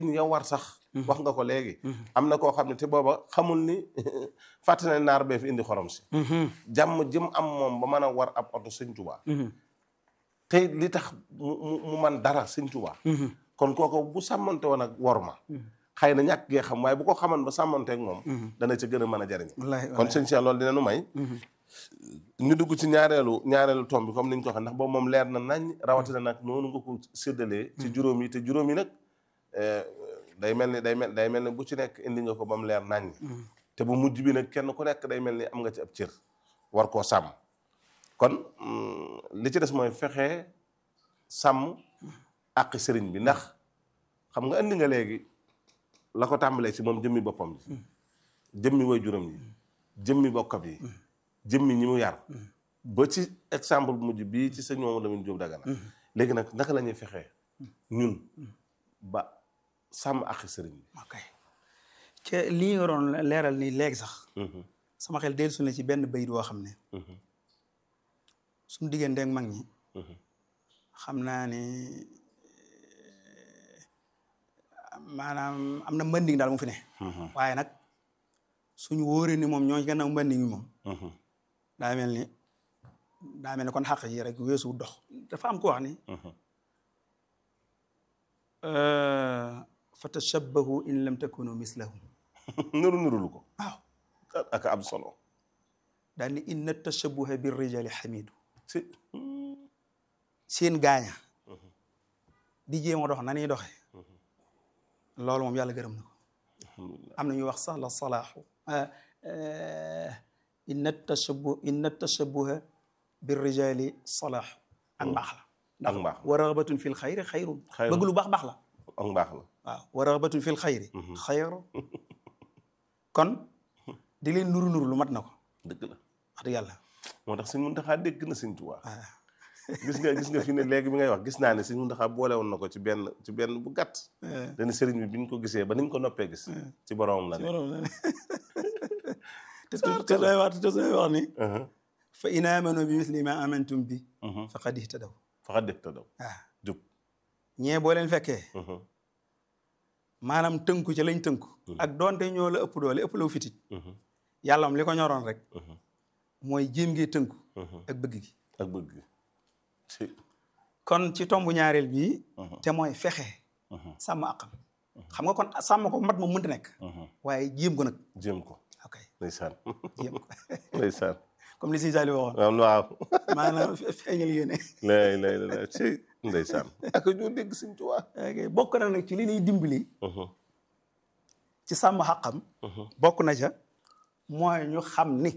yow war sax wax nga ko léegi am na koo xam ne te booba xamul ni fàtte na naar bee fi indi xorom si jàmm jëm am moom ba mën a war ab oto sëñ Tuubaa te li tax mu mu mu man dara sëñ Tuubaa kon kooku bu sàmmante woon ak wor ma xëy na ñàkk gee xam waaye bu ko xaman ba sàmmanteek moom dana ca gën a mën a jariñ kon sëñ Cheikh loolu dina nu may ñu dugg ci ñaareelu ñaareelu tomb bi comme niñ ko waxee ndax boobu moom leer na nañ rawatina nag noonu nga ko séddalee ci juróom yi te juróom yi nag day mel ni day mel day mel ni bu ci nekk indi nga ko ba mu leer nañ te bu mujj bi nag kenn ku nekk day mel ni am nga ci ab cër war koo sàmm kon li ci des mooy fexe sàmm àqi sëriñ bi ndax xam nga indi nga léegi la ko tàmbalee ci moom jëmmi boppam ji jëmmi way juróom yi jëmmi bokkam yi jëmmi ñi mu yar ba ci exemple bu mujj bii ci sëñ Mamadou Lamine Diop Dagana léegi nag naka la ñuy fexee ñun ba sàmm àqi sëriñ bi ok ca lii nga doon leeral nii léegi sax sama xel dellusi na ci benn bayit woo xam ne suñu diggante ak mag ñi xam naa ne maanaam am na mbënding daal mu fi ne waaye nag suñu wóoree ni moom ñoo gannaaw mbënding mi moom daa mel ni daa mel ni kon xàq yi rek weesu dox dafa am ko wax ni fa tashabbahu in lam takunu mislahum nuru nurulu ko waaw ak am solo daal ni inna tashabbuha bir rijali xamidu si seen gaaña di jéem a dox na ñuy doxee loolu moom yàlla gërëm na ko am na ñuy wax sax la salaaxu inna tashabbu inna tashabbuha bir rijali salaaxu ak mbaax la ak mbaax wa raxbatun fil xayri xayrun Xayrun. bëgg lu baax baax la ak mbaax la waaw wa raxbatun fil xayri xayru kon di leen nuru nuru lu mat na ko dëgg la wax dëgg yàlla moo tax sëñ Muntaxa dégg na sëñ Tuubaa waaw gis nga gis nga fi ne léegi bi ngay wax gis naa ne sëñ Muntaxa boole woon na ko ci benn ci benn bu gàtt dana sëriñ bi bi ñu ko gisee ba niñ ko noppee gis ci boromam la ne te te day wax te day wax ni Mhm, fa in amanu bi misli ma amantum bi mhm. faqad ihtadaw faxa def ta daw waaw jub ñee boo leen fekkee Mhm, maanaam tënku ci lañ tënku ak doonte ñoo la ëpp doole ëpp la fitit mhm, yàlla moom li ko ñoroon rek mhm, mooy jéem ngee tënku mhm. ak bëgg gi ak bëgg gi si kon ci tombu ñaareel bii Mhm, te mooy fexe mhm, sàmm àqam xam nga kon sàmm ko mat moom mënta nekk mhm. waaye jéem ko nag jéem ko ok ndeysaan jéem ko ndeysaan comme li si Saliou waxoon waaw waaw maanaam feeñal yéene lay lay lay si ndeysaan ak ñoo dégg sëñ Tuubaa ok bokk na nag ci li ñuy dimbali Mhm, ci sàmm xaqam mhm, bokk na ca mooy ñu xam ni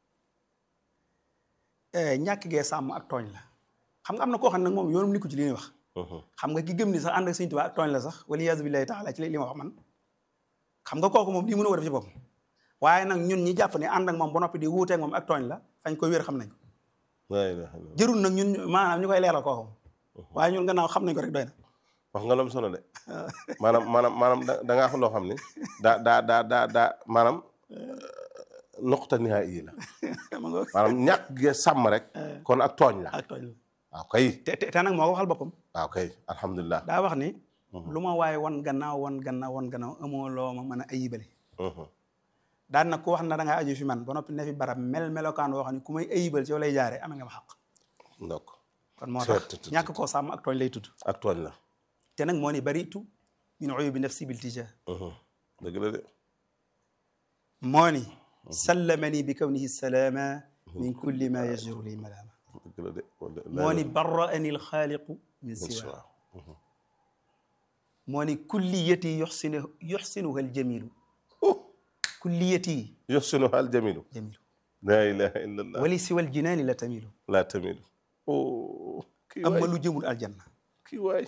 eh, ñàkk gee sàmm ak tooñ la xam nga am na koo xam ne nag moom yoonum nikku ci li ñuy wax mhm. xam nga ki gëm ni sax ànd ak Sëñ Tuubaa ak tooñ la sax wala yaasu billahi taala ci li li ma wax man xam nga kooku moom lii mën a ko def ci boppam waaye nag ñun ñi jàpp ne ànd ak moom ba noppi di wuuteeg moom ak tooñ la fañ koy wér xam nañ ko laa ilaaha illallaah. jërul nag ñun ñu- maanaam ñu koy leeral kooku waaye ñun gannaaw xam nañ ko rek doy na wax nga loom solo de maanaam maanaam maanaam da da ngaa xam loo xam ni daa daa daa daa daa maanaam nuqta nihaa yi la ma nga maanaam ñàkk ge sàmm rek kon ak tooñ la ak tooñ la waaw kay te te te nag moo ko waxal boppam waaw kay alhamdulilah daa wax ni lu ma waaye wan gannaaw wan gannaaw wan gannaaw amoo loo ma mën a ayibale Mhm, daan nag ku wax na da ngaa aju fi man ba noppi ne fi barab mel melokaan woo xam ne ku may ayibal ci yow lay jaare amee nga ma xaq ndokk kon moo Tut, tax tut, tut. ñàkk koo sàmm ak tooñ lay tudd ak tooñ la te nag moo ni baritu min uyubi nafsi bil tija Mhm, dëgg la de moo ni sallamani bi kawnihi salaama min kulli ma yajru li malaama dëgg la de wala moo ni barraani alxaaliqu min siwa waaw moo ni kulliyati yuxsinu yuxsinuha aljamilu kulliyati yoxsinu hal jamilu jamilu laa ilaha illa allah wali siwa aljinaani la tamilu laa tamilu oh kii amma waay lu jëmul aljanna kii waay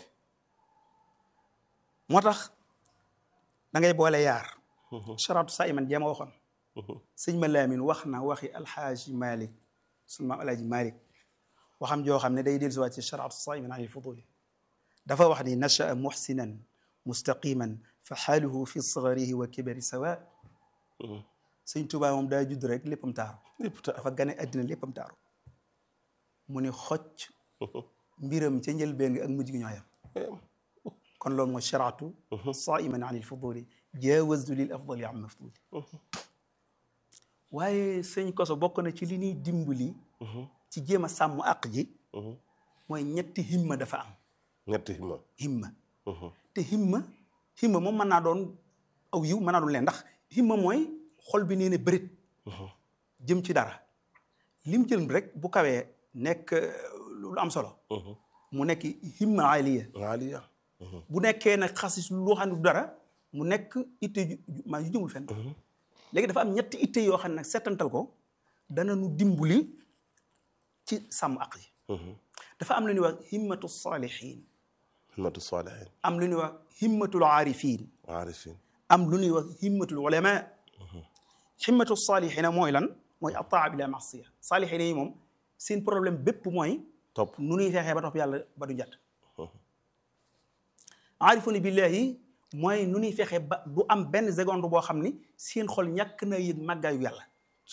moo tax da ngay boole yaar charatu sa iman jéema waxoon sëñ ma laamin wax na waxi alxaaji malik sunu maam alaaji malik waxam joo xam ne day dellu si waat ci charatu sa iman an ilfuduli dafa wax ni nachaa muxsinan mustaqiman fa xaaluhu fi sagarihi wa kibari sawa sëñ Tuubaa moom daa judd rek léppam taaru lépp ta dafa gane àddina léppam taaru mu ni xocc mbiram ca njëlbeen gi ak mujj gi ñoo yam kon loolu mooy sharaatu saiman an il fuduli jaawaztu lil afdali am mafduli waaye sëñ koso bokk na ci li ñuy dimbali ci jéem a sàmm àq ji mooy ñetti himma dafa am ñetti himma himma te himma himma moom mën naa doon aw yiw mën naa doon leen ndax himma mooy xol bi nee ne bërit jëm ci dara lim jël rek bu kawee nekk lu am solo mu nekk himma aliya aliya bu nekkee nag xasis loo xam ne du dara mu nekk itte maa yu jëmul fenn léegi dafa am ñetti itte yoo xam ne nag settantal ko dana nu dimbali ci sàmm aq yi dafa am lu ñuy wax himmatu salihin himmatu salihin am lu ñuy wax himmatul aarifin aarifin am lu ñuy wax himmatul ulama himmatu salihina mooy lan mooy ataa bila masiya salihina yi moom seen problème bépp mooy topp nu ñuy fexee ba topp yàlla ba du njat aarifuna billahi mooy nu ñuy fexee ba du am benn seconde boo xam ni seen xol ñàkk na yëg màggaayu yàlla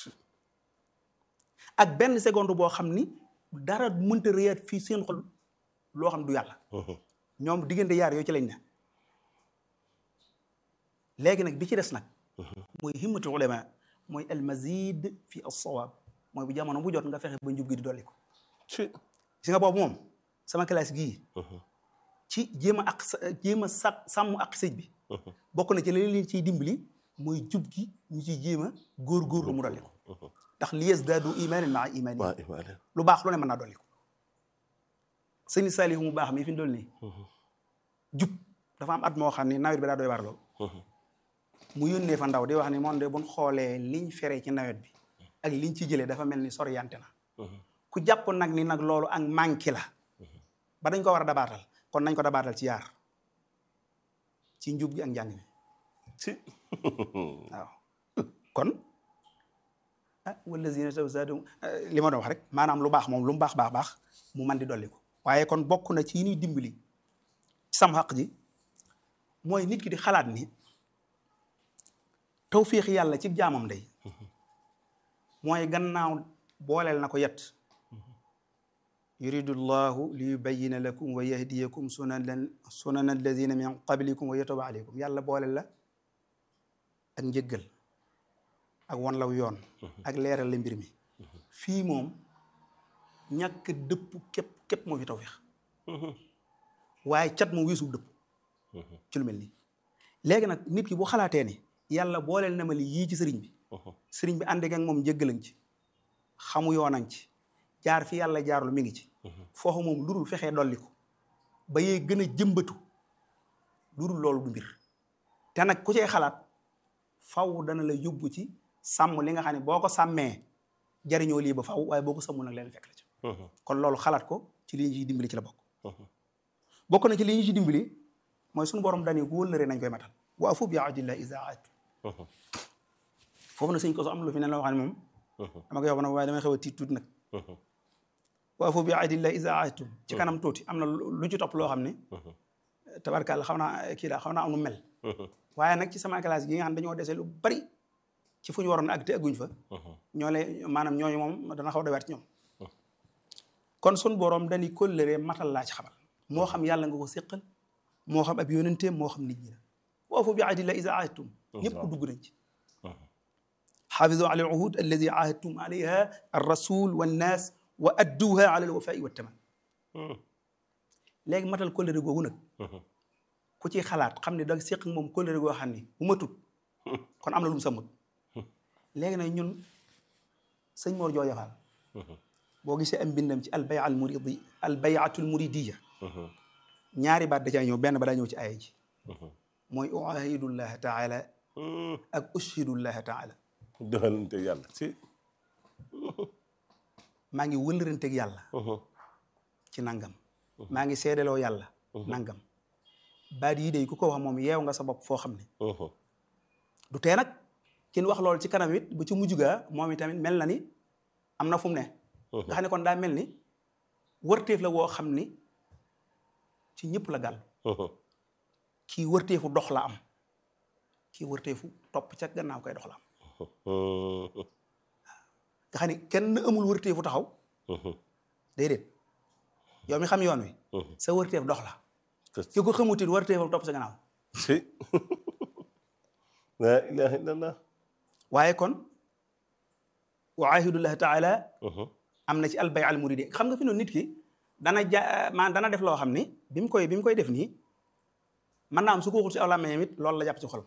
ak benn seconde boo xam ni dara mënta réyaat fii seen xol loo xam du yàlla ñoom diggante yaar yooyu ci lañ ne léegi nag bi ci des nag mooy himmatul ulama mooy al mazid fi as-sawab mooy bu jamono bu jot nga fexe ba njub gi di dolli ko ci si nga boobu moom sama classe gii ci jéem a ak jéem a sa sàmm ak sëj bi bokk na ci leneen leen ciy dimbali mooy jub gi ñu ciy jéem a góor-góorlu mu dolli ko ndax li yazdaadu imaanan maa imaani waa imaane lu baax lu ne mën naa dolli ko sëñ Saalihu mu baax mi fi mu dool nii jub dafa am at moo xam ni nawet bi daa doy waar lool mu yónnee fa ndaw di wax ni moom de buñ xoolee liñ fere ci nawet bi ak liñ ci jëlee dafa mel ni soriyante na ku jàpp nag ni nag loolu ak manqué la ba dañ ko war a dabaatal kon nañ ko dabaatal ci yaar ci njub gi ak njàng mi ci waaw kon ah wallazina tawzaadum li ma doon wax rek maanaam lu baax moom lu mu baax baax baax mu man di dolli ko waaye kon bokk na ci yi ñuy dimbali ci sam xaq ji mooy nit ki di xalaat ni tawfiix yàlla ci jaamam day mooy gannaaw booleel na ko yet yuridu llahu li yubayina lakum wa yahdiyakum sunan sunan alladina min qablikum wa yatuba aleykum yàlla booleel la ak njëggal ak wan law yoon ak leeral la mbir mi fii moom ñàkk dëpp képp képp moo fi tawfiix waaye cat moom weesu dëpp ci lu mel nii léegi nag nit ki bu xalaatee ni yàlla booleel na ma li yii ci sëriñ bi sëriñ bi ànd ak moom njëggalañ ci xamu yoonañ ci jaar fi yàlla jaarlu mi ngi ci foofu moom lu dul fexee dolli ko ba yee gën a jëmbatu lu dul loolu du mbir te nag ku cee xalaat faw dana la yóbbu ci sàmm li nga xam ne boo ko sàmmee jariñoo lii ba faw waaye boo ko sàmmul nag leen fekk la ci kon loolu xalaat ko ci li ñu ciy dimbali ci la bokk bokk na ci li ñu ci dimbali mooy suñu borom dani ku wëllëre nañ koy matal wa afu bi ahdillah iza aadtu foofu na sëñ ko so am lu fi ne loo xam ne moom dama koy wax nag waaye damay xew a tiit tuuti nag wa afu bi ahdillah iza aadtum ci kanam tuuti am na lu ci topp loo xam ne tabarkàlla xam naa kii daa xam naa am nu mel waaye nag ci sama classe gi nga xam dañoo dese lu bari ci fu ñu waroon ak te agguñ fa ñoo lay maanaam ñooñu moom dana xaw a doy ci ñoom kon sun borom dañuy kóllëre matal laa ci xamal moo xam yàlla nga ko séqal moo xam ab yónenteem moo xam nit ñi la wa afu bi ahdillah iza aadtum ñëpp dugg nañ ci xaafizu ala al uhud alladi ahadtum alayha ar rasul wannaas wa adduha ala al wafai wa taman léegi matal kóllëre googu nag ku ci xalaat xam ne da séq moom kóllëre goo xam ne bu ma tut kon am na lu mu samut léegi nag ñun sëñ Mor Jooja Faal boo gisee am mbindam ci albaya al muridi albayatul muridiya ñaari baat da caa ñëw benn ba daa ñëw ci aaya ji mooy uahidullah taala ak ushidullah taala doxalante yàlla si maa ngi wëllëranteeg yàlla ci nangam maa ngi seedeloo yàlla nangam baat yi day ku ko wax moom yeew nga sa bopp foo xam ne du tee nag kin wax loolu ci kanam it ba ci mujj gaa moom itamit mel na ni am na fu mu ne nga xam ne kon daa mel ni wërteef la woo xam ni ci ñëpp la gàll kii wërteefu dox la am kii wërteefu topp ca gannaaw koy dox la am nga xam ne kenn amul wërteefu taxaw déedéet yow mi xam yoon wi sa wërteef dox la ki ko xamutit war téefam topp sa gannaaw si la ilaha illallah waaye kon wa ahidullah taala am na ci albay al muridi xam nga fi noonu nit ki dana ja maan dana def loo xam ni bi mu koy bi mu koy def nii mën naa am su ko waxul ci aw làmmiñam it loolu la jàpp ci xol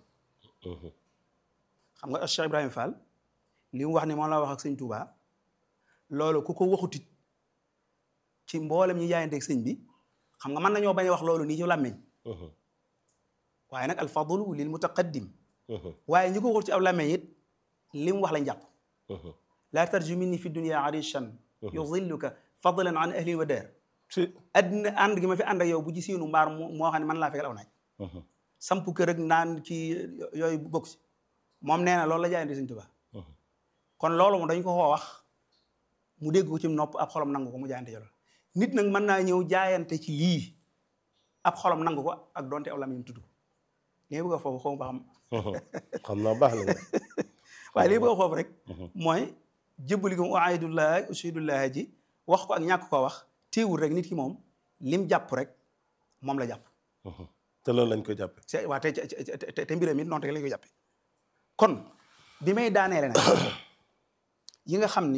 xam nga Cheikh Ibrahima Fall li mu wax ni moom la wax ak sëñ Touba loolu ku ko waxutit ci mboolem ñi jaayanteeg sëñ bi xam nga mën nañoo bañ a wax loolu nii ci làmmiñ waaye nag alfadlu lil mutaqaddim waaye ñi ko waxul ci aw làmmiñ it li mu wax lañ jàpp laa tarju minni fi dunia arishan yudilluka fadlan an ahli wa daar si addina ànd gi ma fi ànd ak yow bu ci siinu mbaar moo xam ne man laa fekkal aw naaj samp kër ak naan ci yooyu bokk si moom nee na loolu la jaayante Sëñ Tuubaa kon loolu moom dañ ko koo wax mu dégg ko ci nopp ab xolam nangu ko mu jaayante jolo nit nag mën naa ñëw jaayante ci lii ab xolam nangu ko ak donte aw lamiñ tudd ko li nga bëgg a foofu xaw ma ba xam xam naa baax la waaye li bëgg a foofu rek mooy jëbbali ko uaidullah ushidullah ji wax ko ak ñàkk koo wax téewul rek nit ki moom lim jàpp rek moom la jàpp te loolu lañ koy jàppe c'est waa te te te mbiram it noonu rek lañ koy jàppe kon bi may daaneele nag yi nga xam ni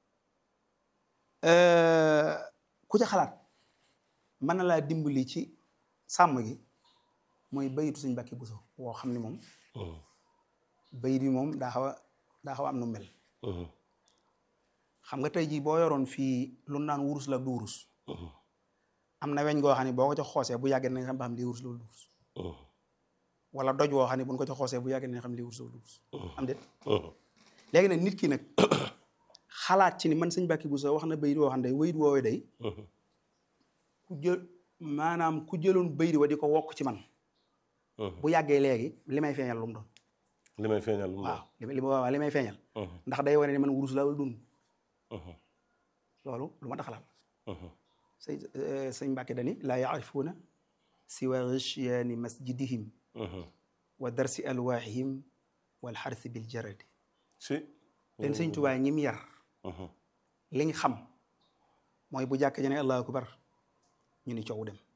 ku ca xalaat mën na laa dimbali ci sàmm gi mooy bayitu suñ Mbàkke Buso woo xam ni moom bayit bi moom daa xaw a daa xaw a am nu mel xam nga tey jii boo yoroon fii lu naan wurus la du wurus am na weñ goo xam ne boo ko ca xoosee bu yàggee nañ xam ba xam lii wurus la du wurus wala doj woo xam ne buñ ko ca xoosee bu yàggee nañ xam lii wurus la du wurus am déet léegi nag nit ki nag xalaat ci ni man sëñ Mbàkke Buso wax na bayit woo xam ne wayit woowee day ku jël maanaam ku jëloon bayit wa di ko wokk ci man bu yàggee léegi li may feeñal lu mu doon li may feeñal lu mu waaw li waaw li may feeñal ndax day wane ni man wurus la wala dund loolu lu ma taxalaat sëñ sëñ Mbàkke dani laa yaarifuuna siwa ghishyaani masjidihim wa darsi alwaahihim wal xarsi bil jaradi si leen sëñ Tuubaa ñim yar liñ xam mooy bu jàkk jane allahu akbar ñu ni coow dem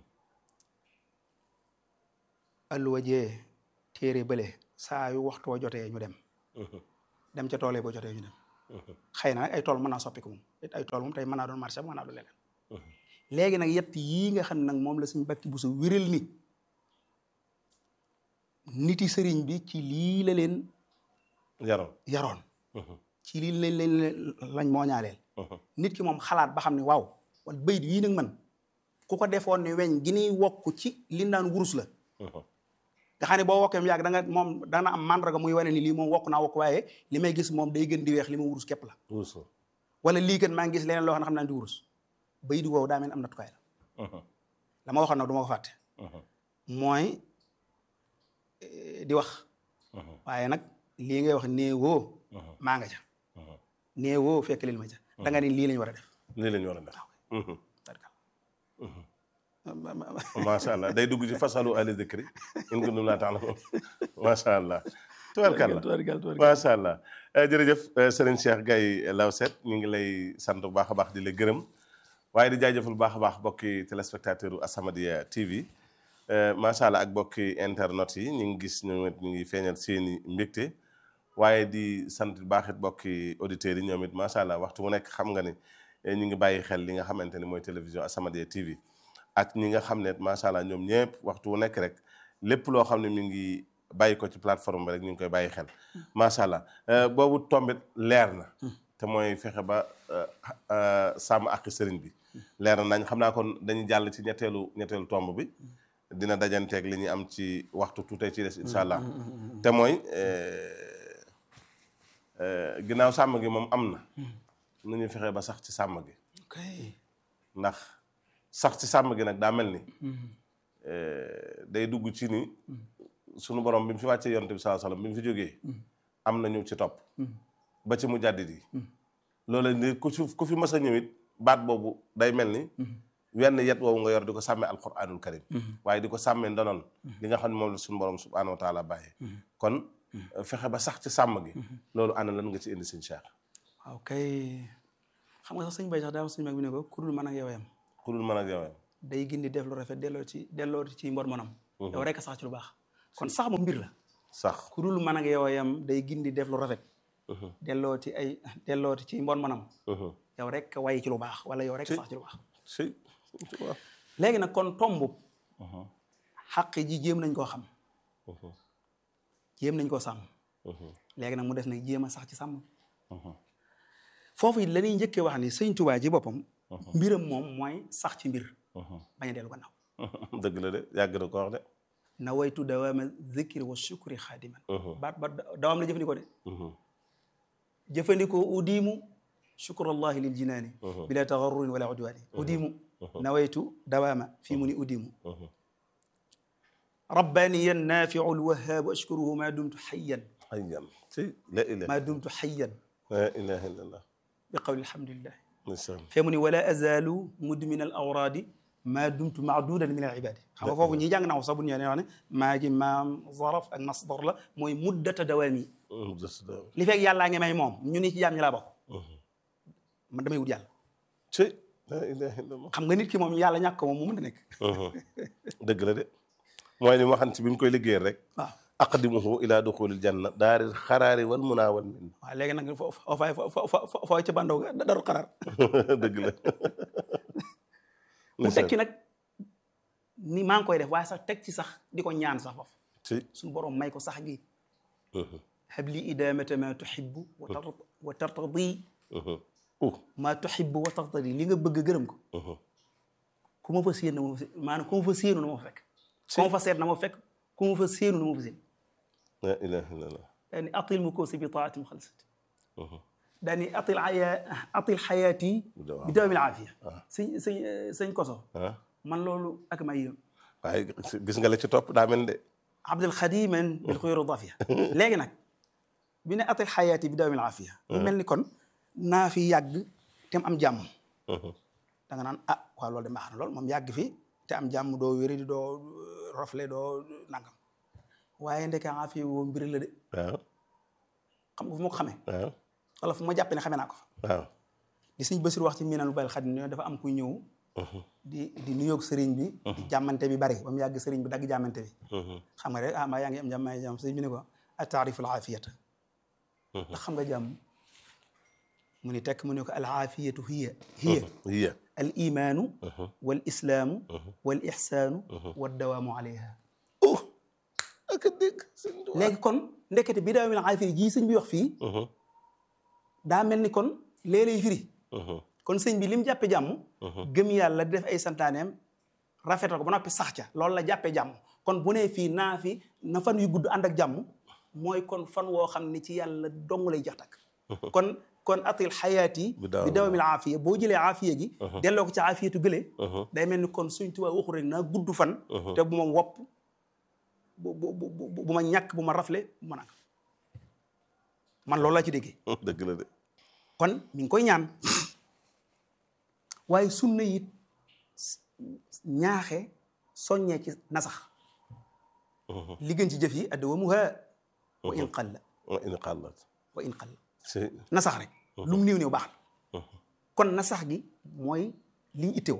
alluwa jee téere bële saa yu waxtu wa jotee ñu dem dem ca toolee boo jotee ñu dem xëy na nag ay tool mën naa soppi ko moom it ay tool moom tey mën naa doon marché mën naa doon leneen léegi nag yett yii nga xam ne nag moom la suñ Mbàkke Buso wéral ni niti sëriñ bi ci lii la leen yaroon yaroon ci lii lañ leen lañ moo ñaaleel nit ki moom xalaat ba xam ne waaw wala bayit yii nag man ku ko defoon ne weñ gi niy wokk ci li naan wurus la nga xam ne boo wokkee mu yàgg da nga moom dana am mandarga muy wane ni lii moom wokk naa wokk waaye li may gis moom day gën di weex li ma wurus képp la wurus wala lii kat maa ngi gis leneen loo xam ne xam naa di wurus bay di woowu daa mel am nattukaay la la ma waxoon nag du ma ko fàtte mooy di wax waaye nag lii ngay wax néewoo maa nga ca néewoo fekk lil ma ca da nga ni lii lañ war a def lii lañ war a def macha allah day dugg ci fasalu ahli dikri in kuntum laa ta'lamuun macha allah tubarkalla macha allah jërëjëf Serigne Cheikh Gaye Lawset ñu ngi lay sant bu baax a baax di la gërëm waaye di jaajëfal bu baax a baax bokki téléspectateur u As-Samadiyya TV macha allah ak bokki internet yi ñu ngi gis ñoom it ñu ngi feeñal seeni mbégte waaye di sant bu baax it bokki auditeurs yi ñoom it macha allah waxtu mu nekk xam nga ni ñu ngi bàyyi xel li nga xamante ni mooy télévision As-Samadiyya TV ak ñi nga xam ne macha allah ñoom ñëpp waxtu wu nekk rek lépp loo xam ne mi ngi bàyyi ko ci plateforme bi rek ñu ngi koy bàyyi xel macha allah boobu tombit leer na te mooy fexe ba sàmm ak sëriñ bi leer na nañ xam naa kon dañuy jàll ci ñetteelu ñetteelu tomb bi dina dajanteeg li ñuy am ci waxtu tuutee ci des incha allah te mooy ginnaaw sàmm gi moom am na nu ñuy fexe ba sax ci sàmm gi ndax sax ci sàmm gi nag daa mel ni day dugg ci ni sunu borom bi mu fi wàccee yonte bi sallallahu alayhi wasallam bi mu fi jógee am na ñu ci topp ba ci mu jàddit yi loolu ni ku fi ku fi mës a ñëwit baat boobu day mel ni wenn yet woowu nga yor di ko sàmmee alquranul karim waaye di ko sàmmee ndonoon li nga xam ne moom la suñu borom subhanahu wa taala bàyyee kon fexe ba sax ci sàmm gi loolu ana lan nga ci indi sëñ Cheikh waaw kay xam nga sax sëñ bay sax daa wax sëñ mag bi ne ko ku dul mën ak yow yam ku dul mën ak yow yam day gindi def lu rafet delloo ci delloo ci mbor monam yow rek sax ci lu baax kon sax moom mbir la sax ku dul mën ak yow yam day gindi def lu rafet delloo ci ay delloo ci mbor monam yow rek way ci lu baax wala yow rek sax ci lu baax si waaw léegi nag kon tomb xaq ji jéem nañ koo xam jéem nañ koo sàmm léegi nag mu des nag jéem a sax ci sàmm foofu it la ñuy njëkkee wax ni sëñ Tuubaa ji boppam mbiram moom mooy sax ci mbir bañ a dellu gannaaw dëgg la de yàgg na ko wax de nawaytu dawaama zikri wa shukri xaadiman baat baat dawaam la jëfandikoo de jëfandikoo udiimu shukrullahi lil jinaani bila tagarrurin wala udwaani udiimu nawaytu dawaama fii mu ni udiimu rabbaniya naafiu lwahaabu ashkuruhu ma dumtu xayyan xayyan si la ilaha ma dumtu xayyan la ilaha illallah bi qawli alhamdulillah ndeysaan fee mu ni wala azalu mudmin al awraadi ma dumtu maadudan min al ibadi xam nga foofu ñi jàng naw sax bu ñu nee wax ne maa ngi maam zaraf ak masdar la mooy muddata dawaami li fekk yàllaa ngi may moom ñu ni ci jaam ñi laa bokk man damay wut yàlla si la ilaha illallah xam nga nit ki moom yàlla ñàkk ko moom mu mën a nekk dëgg la de mooy ni waxan ci bi mu koy liggéeyal rek waaw aqdimuhu ila duxulil janna daaril xaraari wal munaa wal min waaw léegi nag foo foo fay foo foo ca bandaw ga daru xaraar dëgg la mu tekki nag ni maa ngi koy def waaye sax teg ci sax di ko ñaan sax foofu si suñu borom may ko sax gi habli idamata ma tuhibbu wa tar wa tartadi uh ma tuhibbu wa tartadi li nga bëgg gërëm ko ku ma fa séen na ma fa maanaam ku ma fa séenu na ma fa fekk ku ma fa seet na ma fa fekk ku ma fa séenu na ma fa séen la ilaha illallah daani atil mu koosi bi taatim xalsat daani atil aya atil xayaati bi dawamil aafiya sëñ sëñ sëñ koso ah man loolu ak may yëm waaye gis nga la ci topp daa mel de abdul xadiman bil xuyur dafiya léegi nag bi ne atil xayaati bi dawamil aafiya mu mel ni kon naa fi yàgg te am jàmm da nga naan ah waaw loolu de baax na lool moom yàgg fi te am jàmm doo wéri di doo rafle doo nangam waaye ndeke aafiya woo mbir la de waaw xam nga fu ma ko xamee waaw wala fu ma jàppee ne xamee naa ko fa waaw di sëñ Basiru wax ci miinal bayal xadim ne dafa am kuy ñëw di di nuyoog sëriñ bi di jàmmante bi bari ba mu yàgg sëriñ bi dagg jàmmante bi xam nga rek ah maa yaa ngi am jàmm maa ngi jàmm sëriñ bi ne ko a taarifu al aafiyata ndax xam nga jàmm mu ni tekk mu ne ko al aafiyatu hiya hiya hiya al imaanu wal islaamu wal ixsaanu wa dawaamu alayha uh ak a dégg sëñ Tuubaa léegi kon ndekete bi daawamil aafiya jii sëñ bi wax fii daa mel ni kon léeg-léeg firi kon sëñ bi li mu jàppe jàmm gëm yàlla di def ay santaaneem rafetal ko ba noppi sax ca loolu la jàppee jàmm kon bu nee fii naa fi na fan yu gudd ànd ak jàmm mooy kon fan woo xam ne ci yàlla dong lay jax takk kon kon atil xayaat yi Bi dawam- bi dawamil aafiya boo jëlee aafiya gi delloo ko ci aafiyatu gële day mel ni kon suñ tubaab waxu rek naa gudd fan te bu ma wopp bu bu bu bu ma ñàkk bu ma rafle bu ma nag man loolu laa ci déggee dëgg la de kon mi ngi koy ñaan waaye sunna it ñaaxe soññee ci nasax li gën ci jëf yi addawamuha wa in qalla wa in qallat wa in qalla si nasax rek lu mu néew néew baax na kon nasax gi mooy liñ ittewoo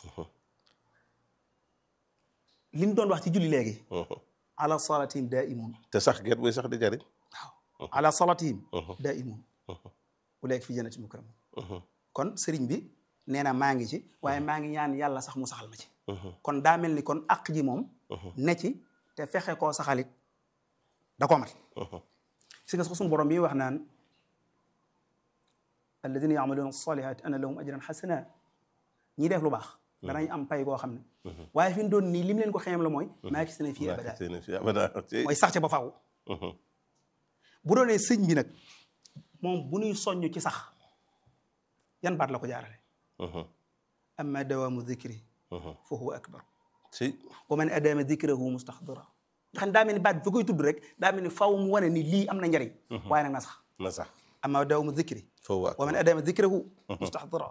li ñu doon wax ci julli léegi ala salatihim daimun te sax geet buy sax di jariñ waaw ala salatihim daimun ulaika fi jannati mukram kon sëriñ bi nee na maa ngi ci waaye maa ngi ñaan yàlla sax mu saxal ma ci kon daa mel ni kon àq ji moom ne ci te fexe koo saxalit da koo mat si nga sax suñu borom yi wax naan alladina yamaluuna salihat ana lahum ajran xasana ñi def lu baax danañ am pay goo xam ne waaye fi mu doon nii lim leen ko xeem la mooy maa gis ne fii abada seen fi abada si mooy sax ca ba faaw bu doonee sëñ bi nag moom bu ñuy soññ ci sax yan baat la ko jaarale amma dawaamu dikri fa huwa akbar si wa man adama dikrahu mustaxdira nga xam ne daa mel ni baat bi fa koy tudd rek daa mel ni faw mu wane ni lii am na njariñ waaye nag na sax na sax amma dawaamu dikri foofu waa wa man adama dikrahu mustaxdira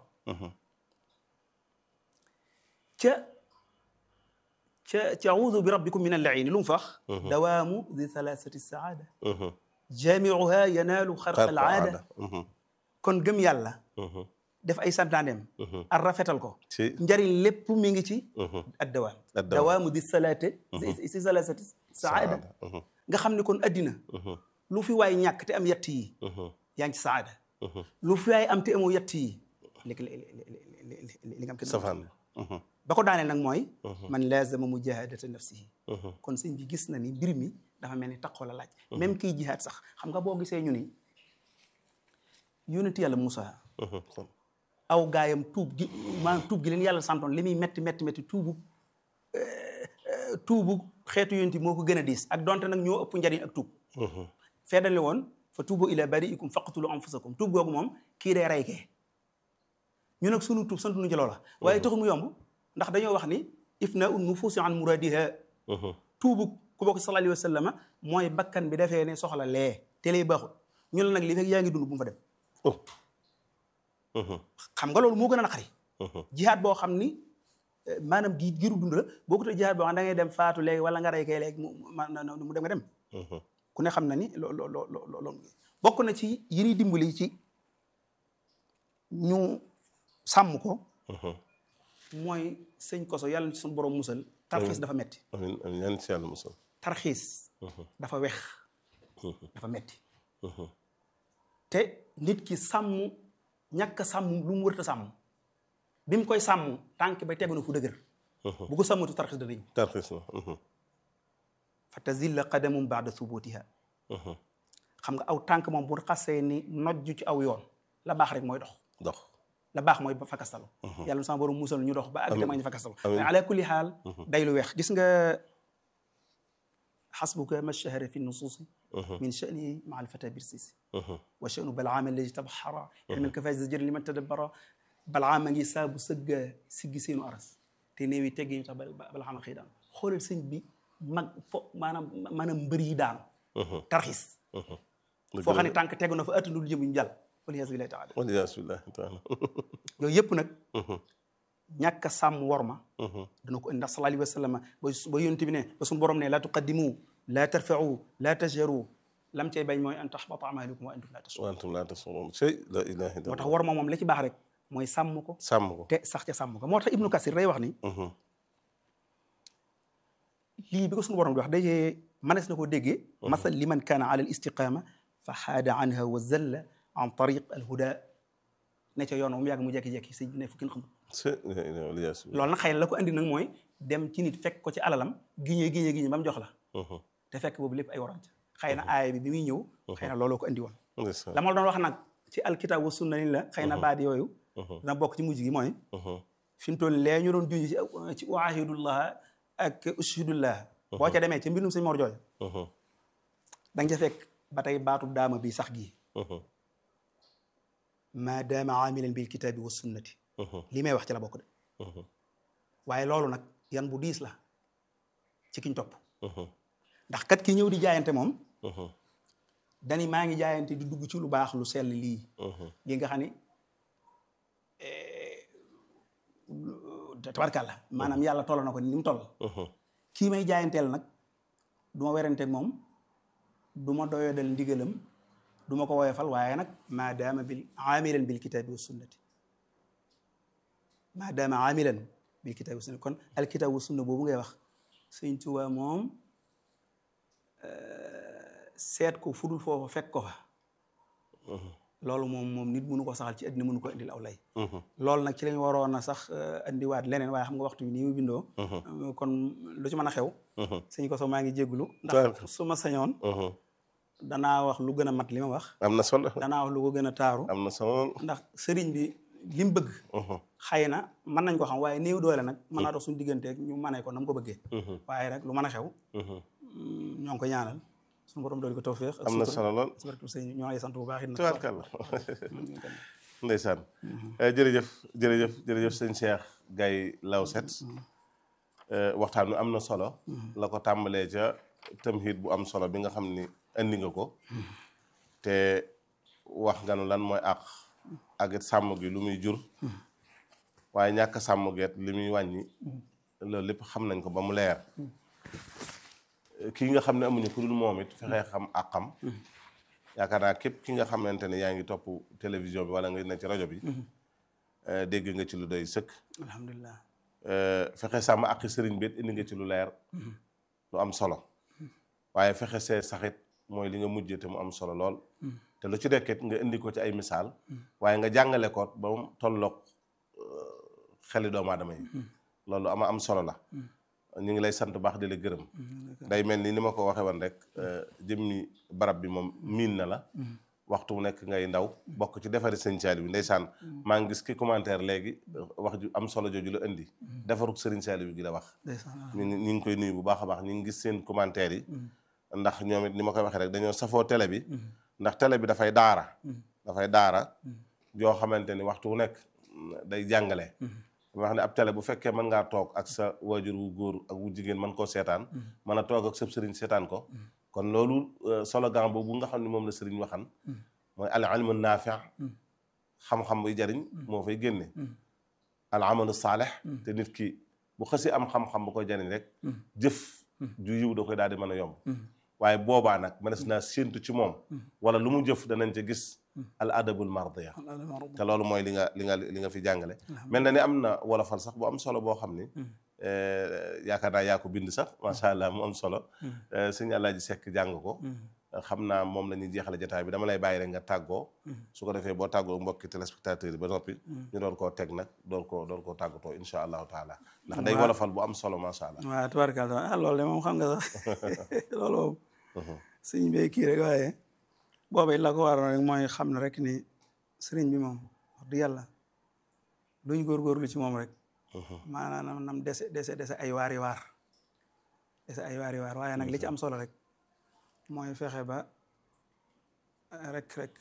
ca ca ca audu bi rabbikum min allaini lu mu fax dawaamu di thalathati saada jamiuha yanaalu xarqa al aada kon gëm yàlla def ay santaaneem ar rafetal ko ci njariñ lépp mi ngi ci ad dawaam Ad-dawaam. dawaamu di salaate si si salasati saada nga xam ne kon addina lu fi waay ñàkk te am yett yi yaa ngi ci saada lu fi waay am te amoo yett yi li li li li li nga am kenn safaan ba ko daaneel nag mooy man lazama mujahadata nafsihi kon sëñ bi gis na ni mbir mi dafa mel ni taqoo la laaj même kiy jihaad sax xam nga boo gisee ñu ni yonent yàlla Moussa aw gaayam tuub gi maanaam tuub gi leen yàlla santoon li muy metti metti metti tuubu tuubu xeetu yonent moo ko gën a diis ak donte nag ñoo ëpp njariñ ak tuub feddali woon fa tuubu ila bariikum faqtulu anfusakum tuub googu moom kii dee rey kee ñu nag sunu tuub sant nu ci loola waaye taxul mu yomb ndax dañoo wax ni ifna un nufuusi an muradiha tuubu ku bokk sallallahu alayhi wa sallam mooy bakkan bi defee ne soxla lee te lay baaxul ñu la nag li fekk yaa ngi dund bu mu fa dem xam nga loolu moo gën a naqari jihaad boo xam ni eh, maanaam gi giru dund la boo ko tee jihaad boo xam da ngay dem faatu léegi wala nga rey kay léegi mu ma na- na- mu dem nga dem ku ne xam na ni loo loo loo loo loo bokk na ci yi ñuy dimbali ci ñu sàmm ko mooy sëñ koso yàlla na ci suñu borom musal tarxiis dafa metti amin amin ñaan ci yàlla musal tarxiis dafa wex dafa metti te nit ki sàmm ñàkk a sàmm lu mu wërta sàmm bi mu koy sàmm tànk ba tegu na fu dëgër bu ko sàmmatu tarxiis dana ñëw tarxis na fa tazilla qadamum baada thubutiha xam nga aw tànk moom bu xasee ni nojju ci aw yoon la baax rek mooy dox dox la baax mooy ba fakastalu yàlla na sama borom musal ñu dox ba àgg te ma ñu fakastalu Amiin. mais ala kulli xaal day lu weex gis nga xasbuka ma shahara fi nusuusi min sha'ni ma alfata birsisi wa sha'nu balaama alladi tabxara ilman kafaay zajër liman tadabbara balaama ngi saabu sëgga siggi seenu aras te néew yi teggi ñu tax ba- balaama xëy daan xoolal sëñ bi mag fo maanaam maanaam mbër yi daanu tarxis foo xam ne tànk tegu na fa ëttandul jëm ñu jàll waliyaasu billahi taala waliyaasu billahi taala yooyu yëpp nag ñàkk a sàmm worma dana ko indi ndax sallallahu alayhi wa sallam ba ba yonent bi ne ba suñu borom ne laa tuqaddimu laa tarfa'u laa tajharu lam cay bañ mooy an tahbata amalukum wa antum laa tash'urun wa antum laa tash'uruun shay la ilaha moo tax illallah worma moom la ci baax rek mooy sàmm ko sàmm ko te sax ca sàmm ko moo tax ibnu kasir day wax ni lii bi ko suñu borom di wax dajee manes na ko déggee masal liman kaana ala al istiqama fa xaada anha wa zalla an tariq al huda ne ca yoon moom yàgg mu jekki-jekki sëñ bi ne fu kenn xamul shay la ilaha waliyaasu billahi loolu nag xëy na la ko andi nag mooy dem ci nit fekk ko ci alalam giñee giñee giñee ba mu jox la te fekk boobu lépp ay warante xëy na aaya bi bi muy ñëw xëy na looloo ko andi woon ndeysaan la ma la doon wax nag ci alkitab wa sunna ni la xëy na baat yooyu dina bokk ci mujj gi mooy fi mu toll lee ñu doon junj ci ci waahidullah ak ushhidullah boo ca demee ci mbindum sëñ Mor Jooy da nga ca fekk ba tey baatu daama bi sax gii ma daama aamilan bil kitaabi wa sunnati li may wax ci la bokk de waaye loolu nag yan bu diis la ci kiñ topp ndax kat ki ñëw di jaayante moom dani maa ngi jaayante di dugg ci lu baax lu sell lii li nga xam ni tabarkàlla maanaam yàlla toll na ko ni mu toll kii may jaayanteel nag du ma weranteeg moom du ma doyodal ndigalam du ma ko woyofal waaye nag maa daama bil aamilan bil kitaabi wa sunnati maa daama aamilan bil kitaabi wa sunnati kon al kitaabi wa sunna boobu ngay wax sëñ Tuubaa moom seet ko fudul foofa fekk ko fa loolu moom moom nit mënu ko saxal ci àddina mënu ko indil aw lay loolu nag ci lañ waroon a sax indiwaat leneen waaye xam nga waxtu bi nii mu bindoo kon lu ci mën a xew sëñ ko so maa ngi jégglu ndax su ma sañoon danaa wax lu gën a mat li ma wax am na solo danaa wax lu ko gën a taaru am na solo ndax sëriñ bi li mu bëgg xëy na mën nañ ko xam waaye néew doole nag mën naa dox suñu digganteeg ñu mënee ko na mu ko bëggee waaye rek lu mën a xew ñoo ngi ko ñaanal suñu borom dool ko tawféex am na solo lool ci barke sëñ ñoo lay sant bu baax it nag tubaarkàlla ndeysaan jërëjëf jërëjëf jërëjëf sëñ Cheikh Gaye Lawset waxtaan wi am na solo la ko tàmbalee ca tamhid bu am solo bi nga xam ni indi nga ko te wax nga nu lan mooy àq ak it sàmm gi lu muy jur waaye ñàkk sàmm geet li muy wàññi loolu lépp xam nañ ko ba mu leer kii nga xam ne amuñu ku dul moom it fexee xam àqam yaakaar naa képp ki nga xamante ne yaa ngi topp télévision bi wala nga ne ci rajo bi eh, dégg nga ci lu doy sëkk alhamdulilah eh, fexe sàmm ak sëriñ bi it indi nga ci lu leer lu am solo waaye fexe see saxit mooy li nga mujjee te mu am solo lool te lu ci nekkit nga indi ko ci ay misaal waaye nga jàngale ko ba mu tolloog eh, xeli doomu aadama yi loolu ama am solo la ñu ngi lay sant baax di la gërëm day mel ni ni ma ko waxee woon rek eh, jëmmi barab bi moom miin na la waxtu mu nekk ngay ndaw bokk ci defari sëñ Saliou bi ndeysaan maa ngi gis ki commentaire léegi wax ju am solo jooju la indi defaruk sëriñ Saliou bi gi la wax ndeysaan ñu ngi ñu ngi koy nuyu bu baax a baax ñu ngi gis seen commentaire yi ndax ñoom it ni ma koy waxee rek dañoo safoo télé bi ndax télé bi dafay daara dafay daara joo xamante ni waxtu wu nekk day jàngale dama wax ne ab télé bu fekkee mën ngaa toog ak sa waajur wu góor ak wu jigéen mën koo seetaan mën a toog ak sa sëriñ seetaan ko kon loolu euh, slogan boobu nga xam ne moom la sëriñ waxan mooy al ilmu naafi xam-xam buy jariñ moo fay génne al amalu saalih te nit ki bu xësi am xam-xam bu koy jariñ rek jëf ju yiw da koy daal di mën a yomb waaye boobaa nag mënees naa séentu ci moom wala lu mu jëf danañ ca gis al adabul mardiya te loolu mooy li nga li nga li nga fi jàngale mel na ni am na wolofal sax bu am solo boo xam ni eh, yaakaar naa yaa ko bind sax macha allah mu am solo Eh, sëñ Alaaji Sekk jàng ko xam naa moom la ñuy jeexale jotaay bi dama lay bàyyi rek nga tàggoo su ko defee boo tàggoo mbokki téléspectateurs yi ba noppi ñu doon koo teg nag doon koo doon koo tàggatoo insha allahu taala ndax day Waaw. wolofal bu am solo macha allah waaw tubaarkalla ah loolu de moom xam nga sax loolu moom sëñ bee kii rek waaye booba it la ko waroon rek mooy xam ne rek ni sëriñ bi moom wax dëgg yàlla luñ góorgóorlu ci moom rek maanaam nam dese dese dese ay waari waar dese ay waari waar waaye nag li ci am solo rek mooy fexe ba rek rek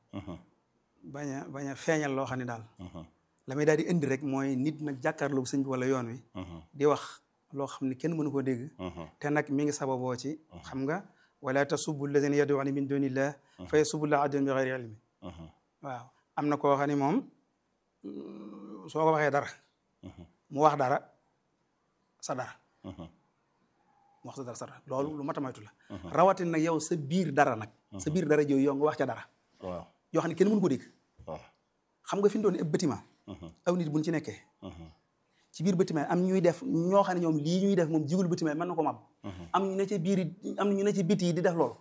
bañ a bañ a feeñal loo xam ne daal la may daal di indi rek mooy nit nag jàkkaarloog sëñ bi wala yoon wi di wax loo xam ne kenn mënu koo dégg te nag mi ngi sababoo ci xam nga wala tasubbu alladina yad'una min dunillah fa yasubbu llaha adwan bi ghayri ilmi waaw am na koo xam ne moom mm, soo ko waxee dara mu wax dara sa dara mu wax sa dara sa dara loolu lu mat a moytu la rawatina nag yow sa biir dara nag sa biir dara jooyu yow nga wax ca dara waaw yoo xam ne kenn mënu ko dégg waaw xam nga fi mu doon ab bâtiment aw nit buñ ci nekkee ci biir bâtiment am ñuy def ñoo xam ne ñoom lii ñuy def moom jigul bâtiment mën na ko mab am ñu ne ci biir yi am ñu ne ci biti yi di def loolu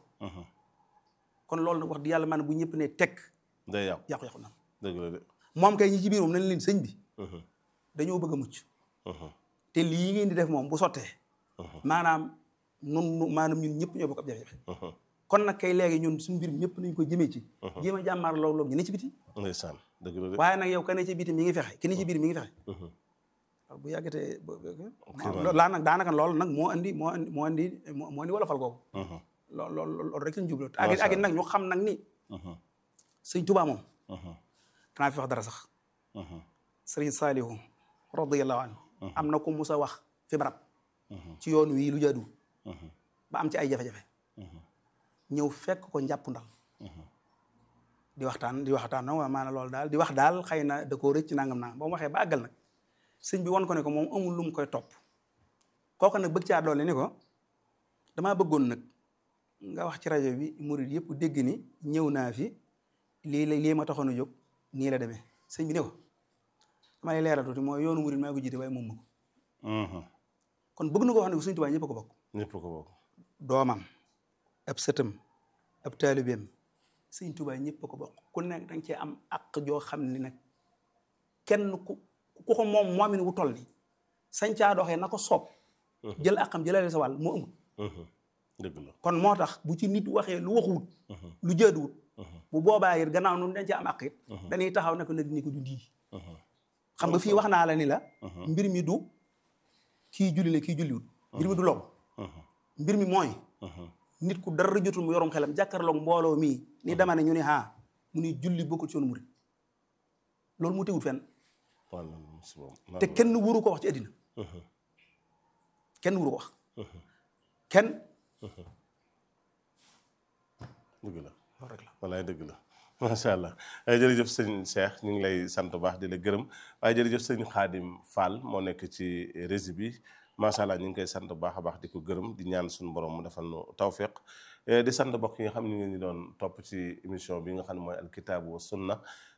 kon loolu nag wax di yàlla maanaam bu ñëpp ne tekk day yàqu yàqu-yàqu na dëgg la de moom kay ñi ci biir moom nañ leen sëñ bi dañoo bëgg a mucc te lii ngeen di def moom bu sottee maanaam nun nu maanaam ñun ñëpp ñoo bokk ab jafe-jafe kon nag kay léegi ñun suñu mbir mi ñëpp nañ ko jëmee ci jéem a jàmmaar loolu loolu ñu ne ci biti ndeysaan dëgg la de waaye nag yow ka ne ci biti mi ngi fexe ki ne ci biir mi ngi fexe waaw bu yàggatee laa nag daanaka loolu nag moo andi moo andi moo andi moo andi wolofal googu loolu loolu loolu rek lañ jublu ak it ak it nag ñu xam nag ni sëñ Tuubaa moom kanaa fi wax dara sax sëriñ Saalihu radiyallahu anhu am na ko musa wax fi barab ci yoon wii lu jaadu ba am ci ay jafe-jafe ñëw fekk ko njàpp ndal di waxtaan di waxtaan nag maanaam loolu daal di wax daal xëy na da koo rëcc nangam nangam ba mu waxee ba àggal nag sëñ bi won ko ne ko moom amul lu mu koy topp kooku nag bëgg caa doole ni ko damaa bëggoon nag nga wax ci rajo bi murid yëpp dégg ni ñëw naa fi lii la lii ma taxoon a jóg nii la demee sëñ bi ne ko dama lay leeral tuuti mooy yoonu murid maa ko jiite waaye moom ma ko kon bëgg na ko wax ne ko Sëñ Tuubaa ñëpp a ko bokk ñëpp ko bokk doomam ab sëtam ab taalibeem Sëñ Tuubaa ñëpp a ko bokk ku nekk danga cee am àq joo xam ni nag kenn ku ku ko moom moomin wu toll ni sañ caa doxee na ko soob jël àqam jëlale sa wàll moo amul dëgg la kon moo tax bu ci nit waxee lu waxuwut lu jaaduwut bu boobaa it gannaaw nun dañ cee am àq it dañuy taxaw ne ko nag ni ko du ndii xam nga fii wax naa la ni la mbir mi du kii julli la kii julliwut mbir mi du loolu mbir mi mooy nit ku dara jotul mu yorum xelam jàkkaarloog mbooloo mii ni dama ne ñu ne ah mu ni julli bokkul ci yoonu murid loolu mu teewut fenn te kenn wuru ko wax ci àddina kenn wuru ko wax kenn dëgg la loolu rek la wallaay dëgg la macha allah jërëjëf sëñ Cheikh ñu ngi lay sant bu baax di la gërëm waaye jërëjëf sëñ Xaadim Fall moo nekk ci rési bi macha allah ñu ngi koy sant bu baax a baax di ko gërëm di ñaan suñu borom mu defal nu tawfiq di sant mbokk yi nga xam ne ñu ngi doon topp ci émission bi nga xam ne mooy alkitaabu wa sunna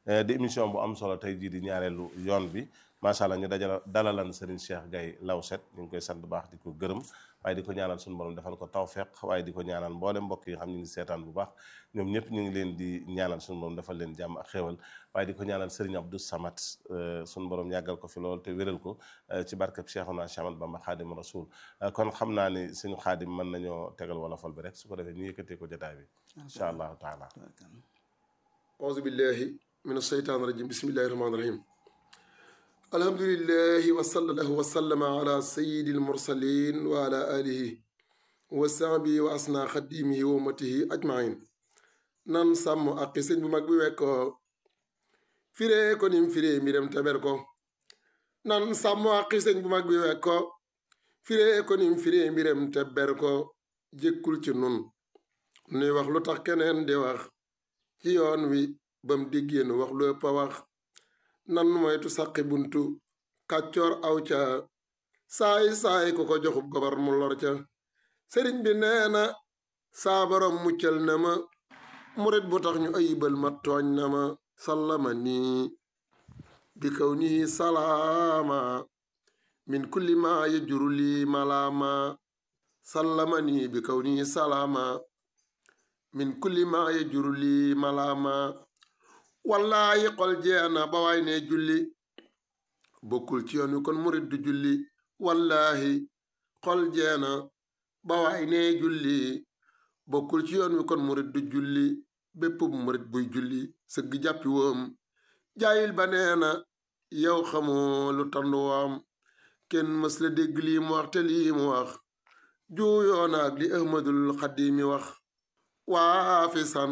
di émission bu am solo tey jii di ñaareelu yoon bi macha allah ñu dajala dalalan Serigne Cheikh Gaye Lawset ñu ngi koy sant bu baax di ko gërëm waaye di ko ñaanal suñu borom defal ko tawfeex waaye di ko ñaanal mboolem mbokk yi nga xam ñu ngi seetaan bu baax ñoom ñëpp ñu ngi leen di ñaanal suñu borom defal leen jàmm ak xéewal waaye di ko ñaanal Serigne Abdou Samad suñu borom yàggal ko fi lool te wéral ko ci barkeb Cheikhuna Cheikh Ahmadou Bamba Xaadim Rasul kon xam naa ni suñu xaadim mën nañoo tegal wala fol bi rek su ko defee ñu yëkkatee ko jotaay bi incha allahu taala auzu billahi min asheytaan rajim bismillahi rahmaani rahim alhamdulillahi wa sallallahu wa sallama ala sayidi almursalin wa ala alihi wa sahbihi wa asna xadimihi wa ummatihi ajmain nan sàmm aqi sëñ bu mag bi wekkoo firee ko nim firee mbiram teber ko nan sàmm aqi sëñ bu mag bi wekkoo firee ko nim firee mbiram teber ko jékkul ci nun nuy wax lu tax keneen di wax ci yoon wi bam diggéen wax lu ëpp a wax nan moytu saqi buntu kàccoor aw ca saay saay ku ko joxub gobar mu lor ca sëriñ bi nee na saa borom muccal na ma murit bu tax ñu ayibal ma tooñ na ma sallama nii bi kaw nii salaama min kulli ma yajuru lii malaama sallama nii bi kaw nii salaama min kulli ma yajuru lii malaama wallaayi xol jeena ba waay ne julli bokkul ci yoon wi kon murit du julli wallaahi xol jeena ba waay ne julli bokkul ci yoon wi kon murit du julli bépp murit buy julli sëgg jàppi woom jaayil ba neena yow xamoo lu tandu woom kenn mës la dégg lii mu wax te lii mu wax juuyoona ak li ahmadul xadimi wax waafisan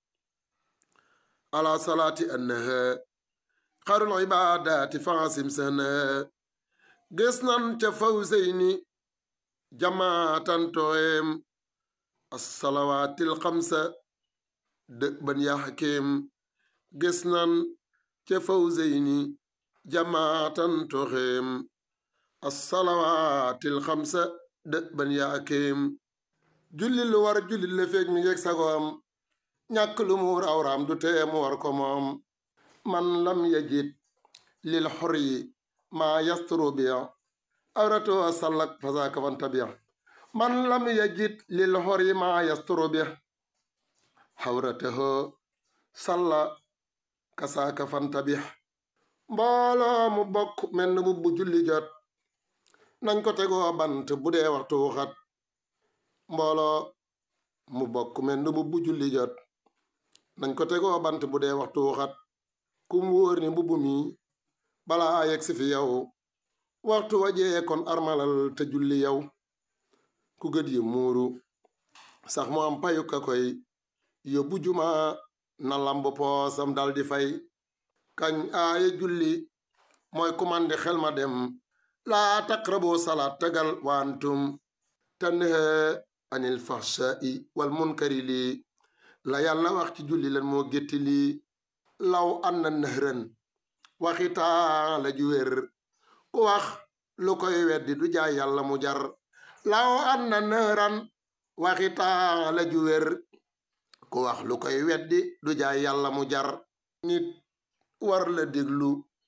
ala salaati annaha xarul ibaadaati faasim sanaha gis nan ca fawseyni jamaatan tooyem assalawaatil xamsa dëg ban yaa xakim gis nan ca fawseyni jamaatan tooyem assalawaatil xamsa dëg ban yaa xakim julli lu war julli la feeg mi ngeeg sagoom ñàkk lu mu rawraam du tee mu war ko moom man lam yajid lil xoryi maa yasturu biya awrato sallak fasaka fan tabiya man lam yajid lil xoryi maa yasturu biya xawrataho salla kasaaka fan tabiya mbooloo mu bokk menn bu bu julli jot nañ ko tegoo bant bu dee waxtu xat mbooloo mu bokk menn bu bu julli jot nañ ko tegoo bant bu dee waxtu xat kum wóor ni mbubb mi balaa yegg si fi yow waxtu wajee kon armalal te julli yow ku gët yi muuru sax mu am payu ka koy yóbbu juma na lamb poosam dal di fay kañ aaye julli mooy kumandi xel ma dem laa taqrabu salaat tegal waantum tanha anil fahshai wal munkari lii la yàlla wax ci julli lan moo gétti lii law anna nëhran waxitaa la ju wér ku wax lu koy weddi du jaay yàlla mu jar law anna nëhran waxitaa la ju wér ku wax lu koy weddi du jaay yàlla mu jar nit war la déglu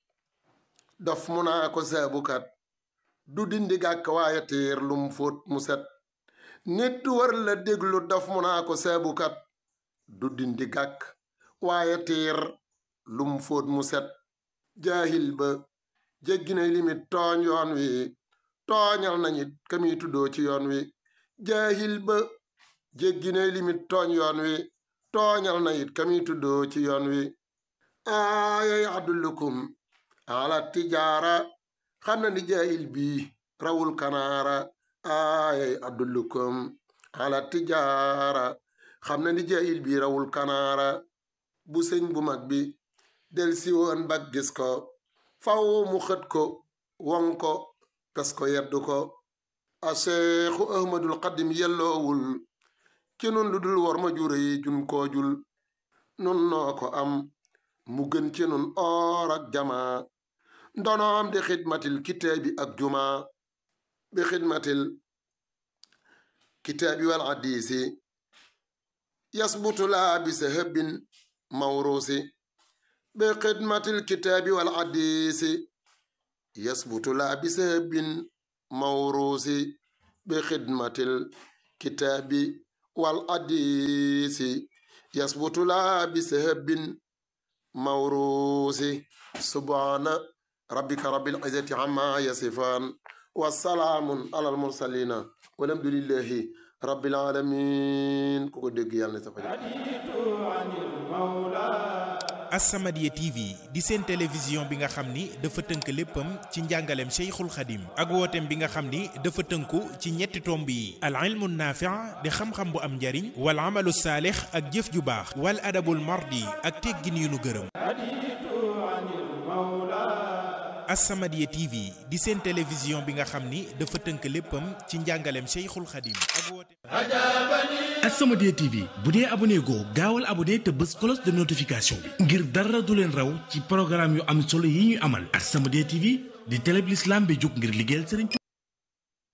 dof mu naa ko saabukat du dindi gàkk waaye tiir lum fóot mu set nit war la déglu dof mu naa ko saabukat du dindi gàkk waaye tiir lum fóot mu set jaahil ba jéggi na limit tooñ yoon wi tooñal nañit kami tuddoo ci yoon wi jaahil ba jéggi na limit tooñ yoon wi tooñal na it kami tuddoo ci yoon wi aayay adullukum ala tijaara xam na ni jaahil bii rawul kanaara aayay adullukum ala tijaara xam na ni jaahil bii rawul kanaara bu sëñ bu mag bi del si woon bag gis ko faw mu xët ko won ko pes ko yeddu ko a seexu ahmadul xadim yelloowul ci nun lu dul war ma jure yi jun koo jul nun noo ko am mu gën ci nun oor ak jamaa ndonoom di xidmatil kitaabi ak jumaa bi xidmatil kitaabi wal hadiisi yasbutu laa bi sahabin mawruusi بخدمة الكتاب والحديث يثبت لا بسبب موروث بخدمة الكتاب والحديث يثبت لا بسبب موروث سبحان ربك رب العزة عما يصفان والسلام على المرسلين والحمد لله رب العالمين كوكو دغ يالنا سفا As-Samadiyya TV di seen télévision bi nga xam ni dafa tënk léppam ci njàngaleem Cheikhul Khadim ak wooteem bi nga xam ni dafa tënku ci ñetti tomb yi al ilmu naafi' di xam-xam bu am njariñ wal amalu saalix ak jëf ju baax wal adabul mardi ak teggin yu nu gërëm As-Samadiyya TV di seen télévision bi nga xam ni dafa tënk léppam ci njàngaleem Cheikhul Khadim ak wooteem As-Samadiyya TV bu dee abonné goo gaawal abonné te bës cloche de notification bi ngir dara du leen raw ci programme yu am solo yi ñuy amal As-Samadiyya TV di télé bi l'islam bi jóg ngir liggéeyal Serigne